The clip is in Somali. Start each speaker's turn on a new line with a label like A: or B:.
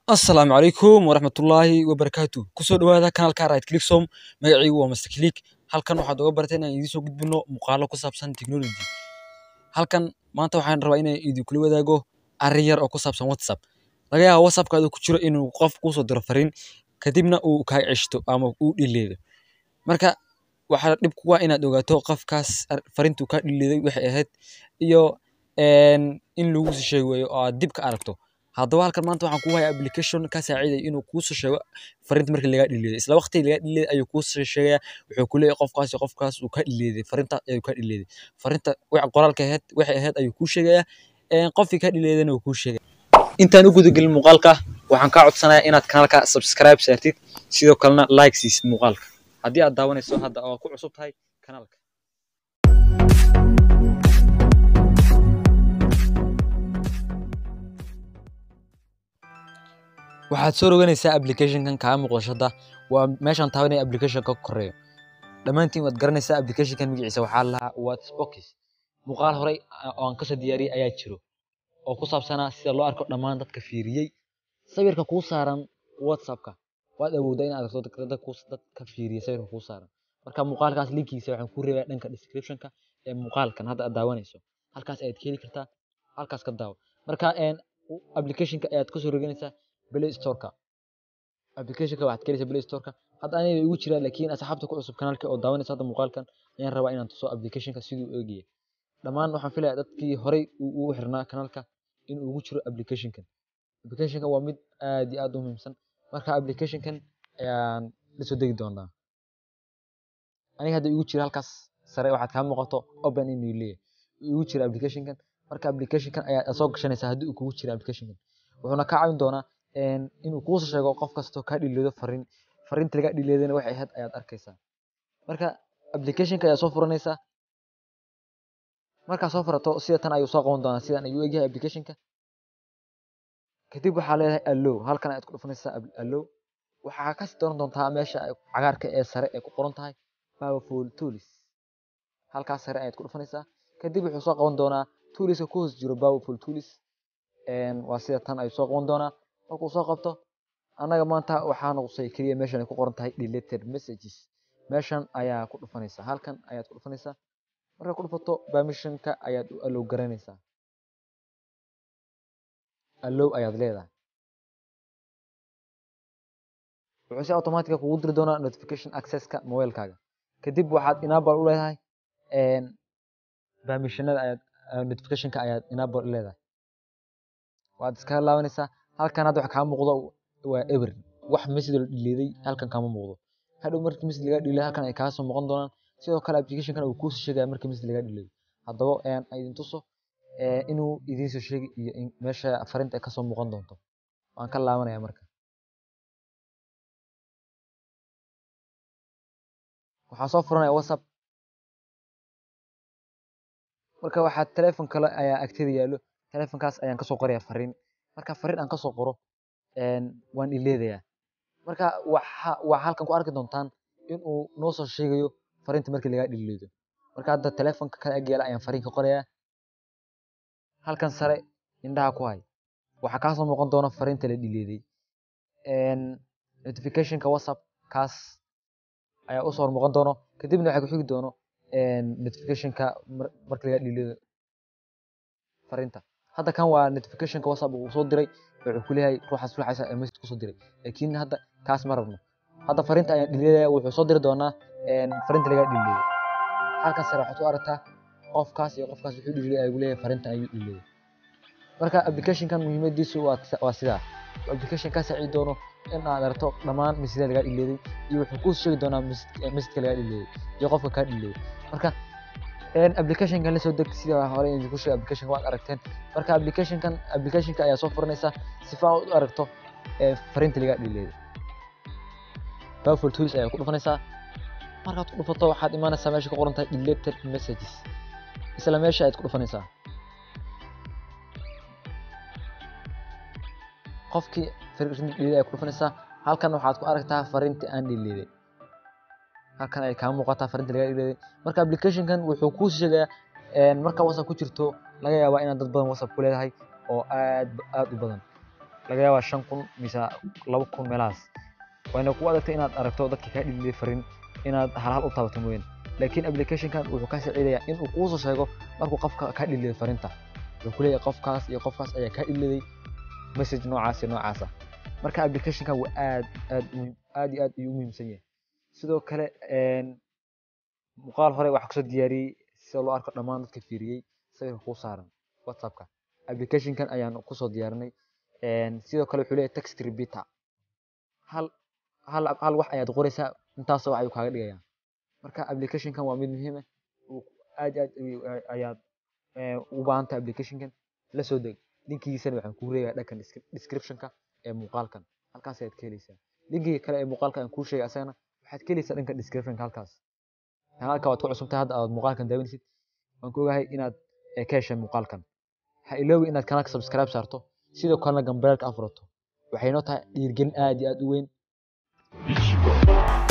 A: asalaamu calaykum waraxmatullaahi wabarakaatu kusoo dhawaada kanaalka right clicksom magacaygu waa master click halkan waxaad uga bartay inaan idiin soo gudbino muuqaalo ku saabsan technology halkan maanta waxaan rabaa inaan idinkula wadaago arrin yar oo ku saabsan whatsapp laga yaaba whatsappkaada ku jiro inuu qof kuusoo diro fariin kadibna uu kaa ceshto ama uu dhileedo marka waxaa dhib kugu ah inaad ogaato qofkaas fariintuu kaa dhileeday waxay ahayd iyo in lagu sii sheegi waayo oo aad dib ka aragto haddaba halkan maanta waxaan kuu hayaa application ka saacidaya inuu kuusoo sheego fariinta markii lagaa dhileeday isla waqtiga lagaa dhileeday ayuu kuusoo sheegaya wuxuu ku leeyahay qofkaas iyo qofkaas uu kaa dhileeday fariintaas ayuu kaa dhileeday fariinta wax qoraalka ahayd waxay ahayd ayuu kuu sheegaya qofkii kaa dhileedayna wuu kuu sheegaya intaan u gudagelin muuqaalka waxaan kaa codsanayaa inaad kanaalka subscribe saartid sidoo kalena like siisid muuqaalka haddii aad daawanayso hadda oo ku cusub tahay kanaalka waxaad soo roganaysaa applicationkan kaa muuqashada waa meeshaan taabanaya applicationka ka koreeyo dhammaantiin waad garanaysaa applicationkan magaciisa waxaa lahaa whatsappbox muuqaal horey oo aan kasoo diyaariyey ayaa jiro oo ku saabsanaa sida loo arko dhammaan dadka fiiriyey sawirka kuu saaran whatsappka waad awooddaa inaad aragto dadka fiiriyey sawirka kuu saaran marka muuqaalkaas linkiisa waxaan kuu reebaa dhanka descriptionka ee muuqaalkan hadda aad daawanayso halkaas ayaad ka heli kartaa halkaas ka daawo marka applicationka ayaad kasoo roganaysaa play storeka applicationka waxaad ka helaysaa play storeka hadda aniga igu jiraa laakiin asxaabta ku cusub kanaalka oo daawanaysa hadda muuqaalkan ayaan rabaa inaan tuso applicationka siduu eegaya dhammaan waxaan filayaa dadkii horey ugu xirnaa kanaalka in ugu jiro applicationkan applicationkan waa mid aad iyo aad u muhiimsan marka applicationkan ayaan lasoo degi doonaa aniga hadda igu jira halkaas sare waxaad kaa muuqato open inuu leeyahay igu jira applicationkan marka applicationkan ayaad soo gashanaysaa haddii uu kugu jira applicationkan wuxuuna kaa caawin doonaa inuu kuusoo sheego qof kastoo kaa dhileedo fariin fariinta lagaa dhileedana waxay ahayd ayaad arkaysaa marka applicationka ayaa soo furanaysaa markaa soo furato sida tan ayuu soo qaban doonaa sidan ayuu egyahay applicationka kadib waxaa leedahay allow halkan ayaad ku dhufanaysaa allow waxaa kasii dooran doontaa meesha cagaarka ee sare ee ku qoran tahay powerful tools halkaas sare ayaad ku dhufanaysaa kadib wuxuu soo qaban doonaa toolska ku hoos jiro powerful tools waa sida tan ayuu soo qaban doonaa markuu soo qabto annaga maanta waxaa noqusay keliya meeshan ay ku qoran tahay deleted messages meeshan ayaa ku dhufanaysaa halkan ayaad ku dhufanaysaa markaa ku dhufato permissionka ayaad u allow garanaysaa allow ayaad leedahay wuxuu si automatica kugu diri doonaa notification accesska mobilekaaga kadib waxaad enable u leedahay permissionada ayaad notificationka ayaad enable u leedahay waad iskaga laabanaysaa halkan hadda waxa kaa muuqdo waa eber wax message la dhileeday halkan kama muuqdo hadhow markii message lagaa dhileeday halkan ay kaa soo muuqan doonaan sidoo kale applicationkan uu kuusoo sheegaya markii message lagaa dhileeday haddaba idin tuso inuu idiin soo sheegi iyo meesha fariinta ay kasoo muuqan doonto waan ka laabanaya marka waxaa soo furanaya whatsapp marka waxaa teleefon kale ayaa agteeda yaallo telefonkaas ayaan kasoo qoraya fariin marka fariin aan kasoo qoro waan ileedayaa marka waxa waa halkan ku arki doontaan inuu noo soo sheegayo fariinta markii lagaa dhileedo marka hadda telefonka kale agyaala ayaan fariin ka qorayaa halkan sare indhaha ku hay waxaa kaasoo muuqan doona fariinta la dhileeday notificationka whatsapp kaas ayaa usoo hor muuqan doono kadibna waxaa ku xigi doono notificationka markii lagaa dhileedo fariinta hadda kan waa notificationka whatsapp uu soo diray wuxuu ku leeyahay ruuxaas ruuxaas ee message kusoo diray laakiin hadda kaas ma rabno hadda fariinta ayaan dhileedaya wuxuu soo diri doonaa fariinta lagaa dhileeday halkan sare waxaad u aragtaa qofkaas iyo qofkaas wuxuu dhileeday ayuu leeyahay fariintan ayuu dhileeday marka applicationkan muhiimadiisu waa sidaa application kaa saacidi doono in aad aragto dhammaan message lagaa dhileeday iyo wuxuu kuu sheegi doonaa messageka lagaa dhileeday iyo qofka kaa dhileeday marka applicationkan la soo deg sida hore idinku sheegay applicationka waad aragteen marka applicationkan applicationka ayaa soo furanaysaa sifa aad u aragto fariinta lagaa dhileeday powerful tools ayaa ku dhufanaysaa markaad ku dhufato waxaad imaanaysaa meesha ku qoran tahay deleted messages isla meesha ayaad ku dhufanaysaa qofkii fariinta dhileeday ayaa ku dhufanaysaa halkan waxaad ku aragtaa fariinta aan dhileeday halkan ay kaa muuqataa fariinta lagaa dhileeday marka applicationkan wuxuu kuu sheegayaa marka whatsapp ku jirto laga yaabaa inaad dad badan whatsapp ku leedahay oo aad aad u badan laga yaabaa shan kun mise laba kun meelahaas wayna ku adagtay inaad aragto dadka kaa dhililay fariin inaad hal hal u taabato mooyaan laakiin applicationkan wuxuu kaa saacidayaa inuu kuusoo sheego markuu qofka kaa dhiliday fariinta wuxuu ku leeyahay qofkaas iyo qofkaas ayaa kaa dhiliday message noocaas iyo noocaasa marka applicationkan waa aad aad muhiim aad iyo aad ayuu u muhiimsan yahay sidoo kale muuqaal hore waxaa kusoo diyaariyey sida loo arko dhammaan dadka fiiriyey sawirka kuu saaran whatsappka applicationkan ayaan kusoo diyaarinay sidoo kale wuxuu leeyahay text repeater hal hal hal wax ayaad qoraysaa intaasoo wax ayuu kaaga dhigayaa marka applicationkan waa mid muhiim ah aad aad ayaad ugu baahan tahay applicationkan la soo deg linkigiisana waxaan kuu reegaa dhankan descriptionka ee muuqaalkan halkaas ayaad ka helaysaa linkiga kale ee muuqaalka aan kuu sheegay asagana waxaad ka helaysaa dhanka descriptionka halkaas kanaalka waad ku cusubtahay hadda aad muuqaalkan daawanaysid waan ku ogahay inaad ka heshay muuqaalkan ha iloobi inaad kanaalka subscribe saarto sidoo kalena gambeelka afurato waxay noo tahay dhiirgelin aad iyo aad u weyn